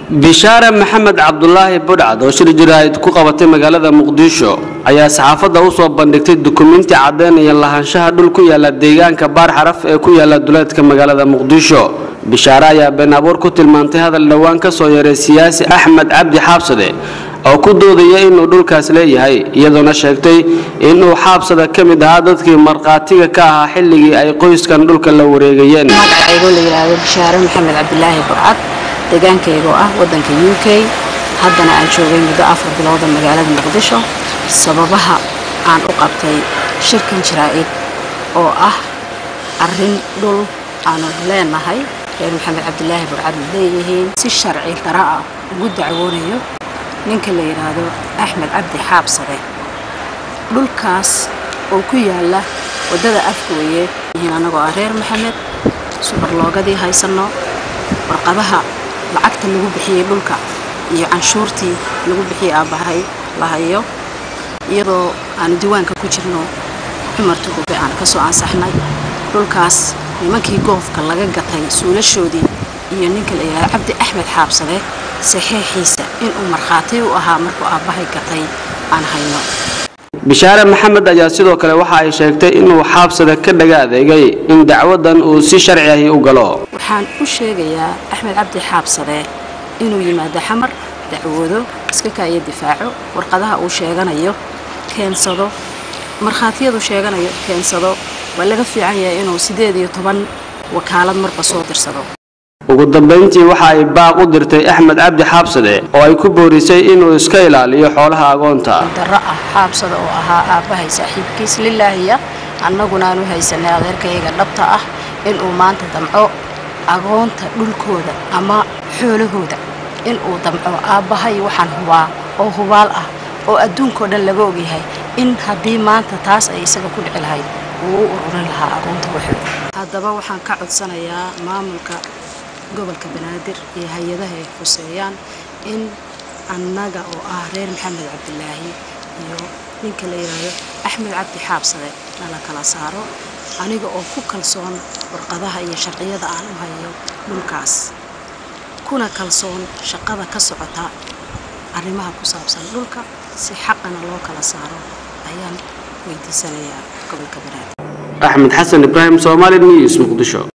bishaare maxamed cabdulaahi budhcad oo shir jiraahid ku qabatay magaalada muqdisho ayaa saxaafadda u soo bandhigtay dukumiinti caddeynaya lahaanshaha dhul ku yaala deegaanka baar xaraf ee ku yaala duleedka magaalada muqdisho bishaare ayaa been abuur ku tilmaantay hadal dhowaan ka soo yaray siyaasi axmed cabdi xaabsade oo ku doodaya inuu dhulkaas leeyahay iyadoona sheegtay inuu xaabsada ka mid ahaa dadkii markhaatiga ka ahaa xilligii ay qoyskan dhulka la wareegayeen magacaygo la yidhaahdo bishaare maxamed cabdilaahi burcad deegaankayga oo ah waddanka u k haddana aan joogay muddo afar bilooda magaalada muqdisho sababaha aan u qabtay shirkan jaraa'id oo ah arrin dhul aanu leenahay reer maxamed cabdilaahi burcad leeyihiin si sharci dara ah ugu dacwoonayo ninka la yidhaahdo axmed cabdi xaabsade dhulkaas oo ku yaala waddada afgooye yihiin annagoo ah reer maxamed subarloogadii haysanno warqadaha lacagta lagu bixiyey dhulka iyo canshuurtii lagu bixiyey aabbahay la hayo iyadoo aanu diiwaanka ku jirno cumar tugube aan ka soo ansaxnay dhulkaas nimankii goofka laga gatay suulashoodii iyo ninka la yidhahdo cabdi axmed xaabsade saxiixiisa inuu markhaati u ahaa markuu aabbahay gatay aan hayno bishaare maxamed ayaa sidoo kale waxa ay sheegtay inuu xaabsada ka dhaga adeegay in dacwadan uu si sharci ahi u galo waxaan u sheegayaa axmed cabdi xaabsade inuu yimaado xamar dacwoodo iska kaayo difaaco warqadaha uu sheeganayo keensado markhaatiyadu sheeganayo keensado waa laga fiican yahay inuu siddeed iyo toban wakaalad marba soo dirsado ugu dambayntii waxa ay baaq u dirtay axmed cabdi xaabsade oo ay ku boorisay inuu iska ilaaliyo xoolaha agoonta darro ah xaabsada oo ahaa aabbahay saaxiibkiis lilaahiya annaguna aan u haysanay adeerkayaga dhabta ah inuu maanta damco agoonta dhulkooda ama xoolahooda inuu damco aabbahay waxaan hubaa oo hubaal ah oo adduunkao dhan laga ogyahay in haddii maanta taas ay isaga ku dhici lahayd uu u ururin lahaa agoonta waxooda haddaba waxaan ka codsanayaa maamulka gobolka banaadir iyo hay-adaha ay khuseeyaan in annaga oo ah reer maxamed cabdilaahi iyo ninka la yidhaahdo axmed cabdi xaabsade nala kala saaro aniga oo ku kalsoon warqadaha iyo sharciyada aan u hayo dhulkaas kuna kalsoon shaqada ka socota arrimaha ku saabsan dhulka si xaqana loo kala saaro ayaan weydiisanayaa gobolka banaadir axmed xasan ibraahim somaali news muqdisho